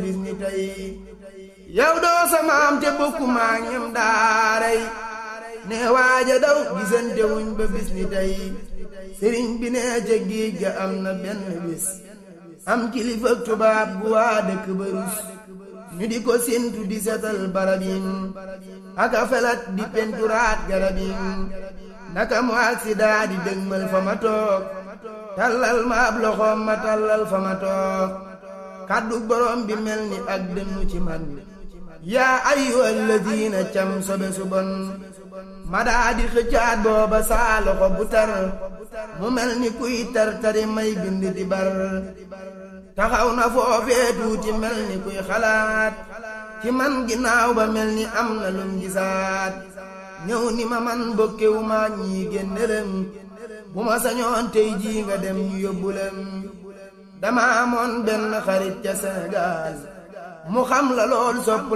bis ni tey yow doo samaam te bokku maa ñem daaray ne waaja daw gisante wuñ ba bis ni tey sëriñ bi ne ca géej ga am na benn bis am kilifa tubaab gu waa dëkk ba rus ñu di ko séntu di setal barab yi aka felat di penturaat garab yi naka mu accident di dëgmal fa ma toog tallal ma ab loxoom ma tallal fa ma toog kàddu borom bi mel ni ak dënnu ci man yaa ayyuhal ladina cam sobe su bon ma daa di xëccaat booba saa loxo bu tar mu mel ni kuy tar tari may bind di bar taxaw na foofee tuuti mel ni kuy xalaat ci man ginnaaw ba mel ni am na lum gisaat ñëw ni ma man bokkewu ma ñii génnelem bu ma sañoon tey jii nga dem ñu yóbbulem dama amoon benn xarit ca Sénégal mu xam la lool sopp